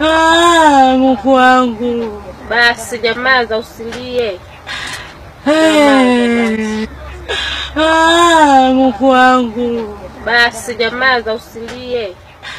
Ah, Mungu wangu. Basi nyamaza, usilie. Eh. Ah, Mungu wangu. Basi nyamaza, usilie.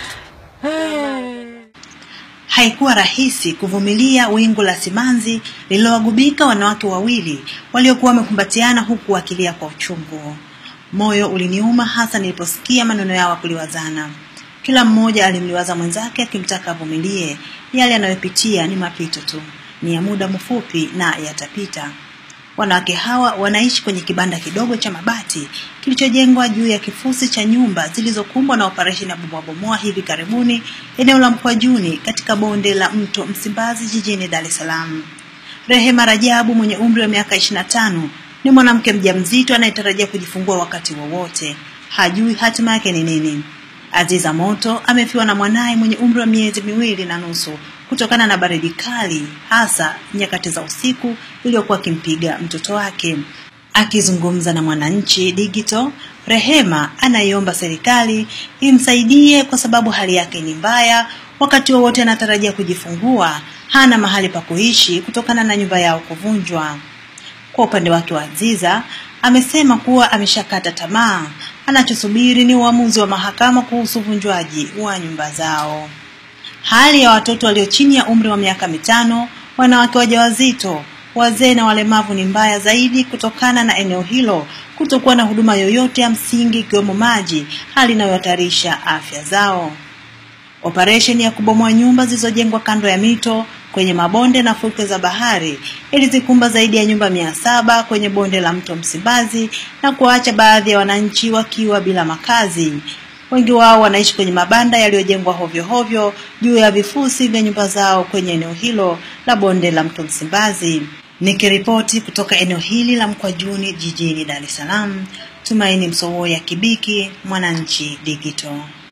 Eh. Haikuwa rahisi kuvumilia wingu la simanzi lililowagubika wanawake wawili waliokuwa wamekumbatiana huku wakilia kwa uchungu. Moyo uliniuma hasa niliposikia maneno yao kuliwazana. Kila mmoja alimliwaza mwenzake akimtaka avumilie. Yale yanayopitia ni mapito tu, ni ya muda mfupi na yatapita. Wanawake hawa wanaishi kwenye kibanda kidogo cha mabati kilichojengwa juu ya kifusi cha nyumba zilizokumbwa na operesheni ya bomoa hivi karibuni eneo la Mkwajuni katika bonde la mto Msimbazi jijini Dar es Salaam. Rehema Rajabu mwenye umri wa miaka 25 ni mwanamke mjamzito anayetarajia kujifungua wakati wowote. Hajui hatima yake ni nini. Aziza Moto amefiwa na mwanaye mwenye umri wa miezi miwili na nusu kutokana na baridi kali, hasa nyakati za usiku iliyokuwa akimpiga mtoto wake. Akizungumza na Mwananchi Digital, Rehema anaiomba serikali imsaidie kwa sababu hali yake ni mbaya. Wakati wowote anatarajia kujifungua, hana mahali pa kuishi kutokana na nyumba yao kuvunjwa. Kwa upande wake wa Aziza amesema kuwa ameshakata tamaa, anachosubiri ni uamuzi wa mahakama kuhusu uvunjwaji wa nyumba zao. Hali ya watoto walio chini ya umri wa miaka mitano, wanawake wajawazito, wazee na walemavu ni mbaya zaidi kutokana na eneo hilo kutokuwa na huduma yoyote ya msingi ikiwemo maji, hali inayohatarisha afya zao. Operesheni ya kubomoa nyumba zilizojengwa kando ya mito kwenye mabonde na fukwe za bahari ilizikumba zaidi ya nyumba mia saba kwenye bonde la mto Msimbazi na kuwaacha baadhi ya wananchi wakiwa bila makazi. Wengi wao wanaishi kwenye mabanda yaliyojengwa hovyo hovyo juu ya vifusi vya nyumba zao kwenye eneo hilo la bonde la mto Msimbazi. Nikiripoti kutoka eneo hili la Mkwajuni jijini Dar es Salaam, Tumaini Msowoya Kibiki, Mwananchi Digital.